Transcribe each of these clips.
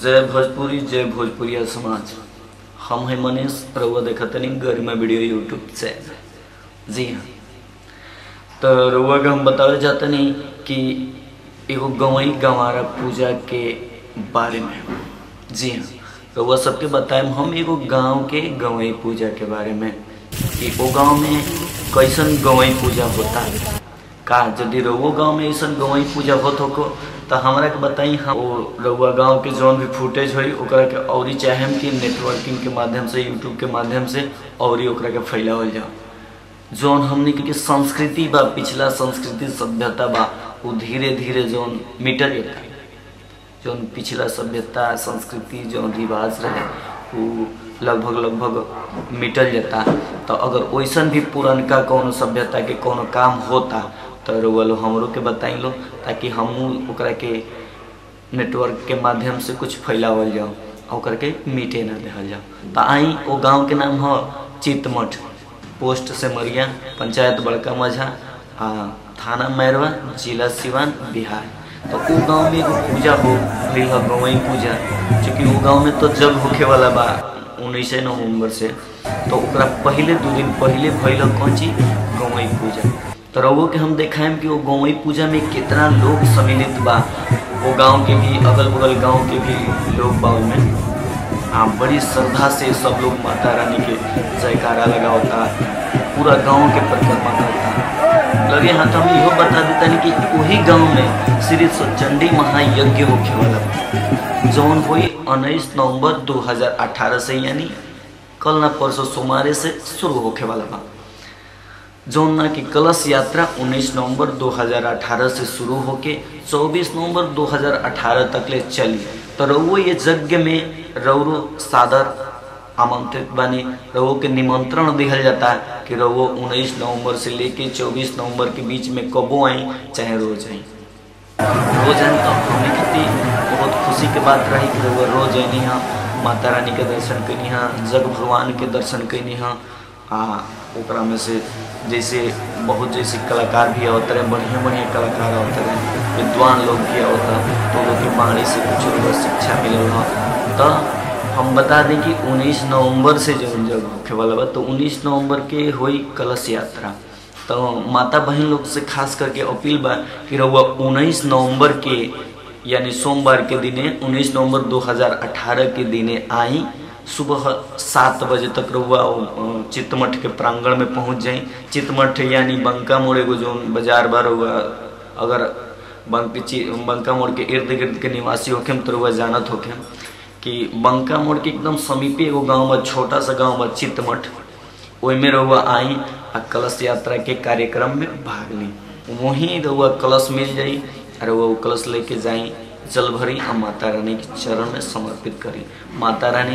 जय भोजपुरी जय भोजपुरिया समाज हम हैं मनीष रउआ देखतनी गरिमा वीडियो यूट्यूब चैनल जी हाँ तो रउआ के हम बतावे चाहतनी कि एगो गवई गंवारा पूजा के बारे में जी हाँ रउआ सबके बताएम हम एगो गांव के गवई पूजा के बारे में कि वो गांव में कैसन गवई पूजा होता का यदि रउआ गांव में ऐसा गवई पूजा होत होको तो हमरा के बताई हम वो रउआ गांव के जौन भी फुटेज होई ओकरा के औरी चाहेम कि नेटवर्किंग के माध्यम से यूट्यूब के माध्यम से औरी ओकरा के फैलावल जाओ जौन हमने के संस्कृति बा पिछला संस्कृति सभ्यता बा वो धीरे धीरे जौन मिटल जाता जौन पिछला सभ्यता संस्कृति जौन रिवाज रहे वो लगभग लगभग मिटल जाता तो अगर वैसन भी पुरनका कोनो सभ्यता के कोनो काम होता तो रउआ लो हमरो के बताई लो ताकि हमहू ओकरा के नेटवर्क के माध्यम से कुछ फैलावल जाओ और ओकरा के मिटे ना देहल जाओ तो आई वो गांव के नाम है चितमठ पोस्ट से मरिया पंचायत बड़का मझा आ थाना मैरवा जिला सिवान बिहार तो वो गांव में एगो पूजा हो भइल है गवई पूजा चूँकि वो गांव में तो जग होखे वाला बा उन्नीस नवम्बर से तो ओकरा पहले दो दिन पहले भइल कौन चीज गवई पूजा तो रउओ के हम देखाएम कि वो गवई पूजा में कितना लोग सम्मिलित बा वो गांव के भी अगल बगल गांव के भी लोग बा में हाँ बड़ी श्रद्धा से सब लोग माता रानी के जयकारा लगा होता पूरा गांव के परिक्रमा करता लगे हाथ हम इहो बता देता कि वही गांव में श्री चंडी महायज्ञ होखे वाला जौन हुई उन्नीस नवंबर 2018 से यानी कल ना परसों सोमवार से शुरू होखे वाला बा जौन ना की कलश यात्रा 19 नवंबर 2018 से शुरू होके 24 नवंबर 2018 तक ले चली तो रउओ ये यज्ञ में रउरो सादर आमंत्रित बनी रउओ के निमंत्रण दिहल जाता कि रउओ 19 नवंबर से लेके 24 नवंबर के बीच में कबो आई चाहे रोज आई रोज आई तो हमने कितनी बहुत खुशी के बात रही कि रउआ रोज आई हाँ माता रानी के दर्शन कैनी हाँ जग भगवान के दर्शन कैनी हाँ आ ओकरा में से जैसे बहुत जैसे कलाकार भी आवत रहे बढ़िया बढ़िया कलाकार आवत रहे विद्वान लोग भी आवता तो लोग की बाणी से कुछ लोग शिक्षा मिलल हो तो हम बता दें कि 19 नवंबर से जो जब होखे वाला बा तो 19 नवंबर के हुई कलश यात्रा तो माता बहन लोग से खास करके अपील बा कि रउआ 19 नवंबर के यानी सोमवार के दिने 19 नवंबर 2018 के दिने आई सुबह सात बजे तक रउआ चितमठ के प्रांगण में पहुंच जाई चितमठ यानी बंका मोड़ एगो जो बाजार बा रउआ अगर बंक बंका मोड़ के इर्द गिर्द के निवासी होखेम तो रउआ जानत होखेम कि बंका मोड़ के एकदम समीपे एगो गांव बा छोटा सा गांव बा चितमठ ओहिमे रउआ आई आ कलश यात्रा के कार्यक्रम में भाग ली वहीं रउआ कलश मिल जाई रउआ वो कलश लेके जाई जल भरी और माता रानी के चरण में समर्पित करी माता रानी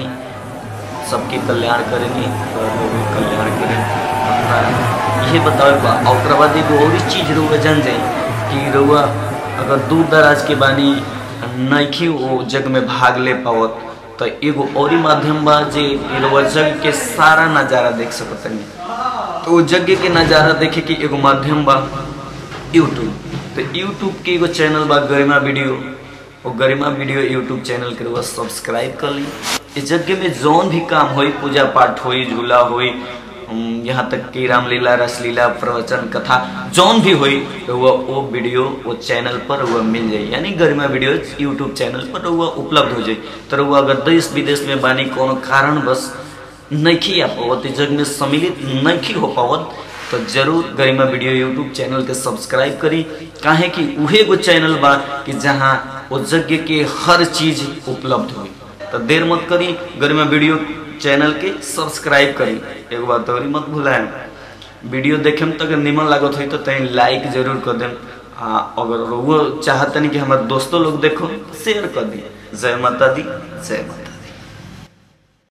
सबके कल्याण करेंगी और लोगों के कल्याण करें अपना ये बताओ बा और बाद एगो और चीज रउआ जान जाई कि रउआ अगर दूर दराज के बानी नइखी वो जग में भाग ले पावत तो एगो और माध्यम बा जे रउआ जग के सारा नज़ारा देख सकतनी तो वो जग के नज़ारा देखे के एगो माध्यम बा यूट्यूब तो यूट्यूब के एगो चैनल बा गरिमा वीडियो वो गरिमा वीडियो यूट्यूब चैनल के रउआ सब्सक्राइब कर ली इस यज्ञ में जौन भी काम होई पूजा पाठ होई झूला होई यहाँ तक कि रामलीला रसलीला प्रवचन कथा जौन भी होई रउआ वो वीडियो वो चैनल पर रउआ मिल जाई यानी गरिमा वीडियो यूट्यूब चैनल पर रउआ उपलब्ध हो जाई तो रउआ अगर देश विदेश में बानी कोनो कारण बस नइखी आ पावत जग में सम्मिलित नइखी हो पावत तो जरूर गरिमा वीडियो यूट्यूब चैनल के सब्सक्राइब करी काहे कि उहे एगो चैनल बा कि जहाँ वो यज्ञ के हर चीज उपलब्ध हुई तो देर मत करी गरिमा वीडियो चैनल के सब्सक्राइब करी एगो बात और मत भूलाएं वीडियो देखे में तो अगर निमन लागत हुई तो तहीं लाइक जरूर कर देम आ अगर वो चाहतनी कि हमारे दोस्तों लोग देखो शेयर कर दी जय माता दी जय माता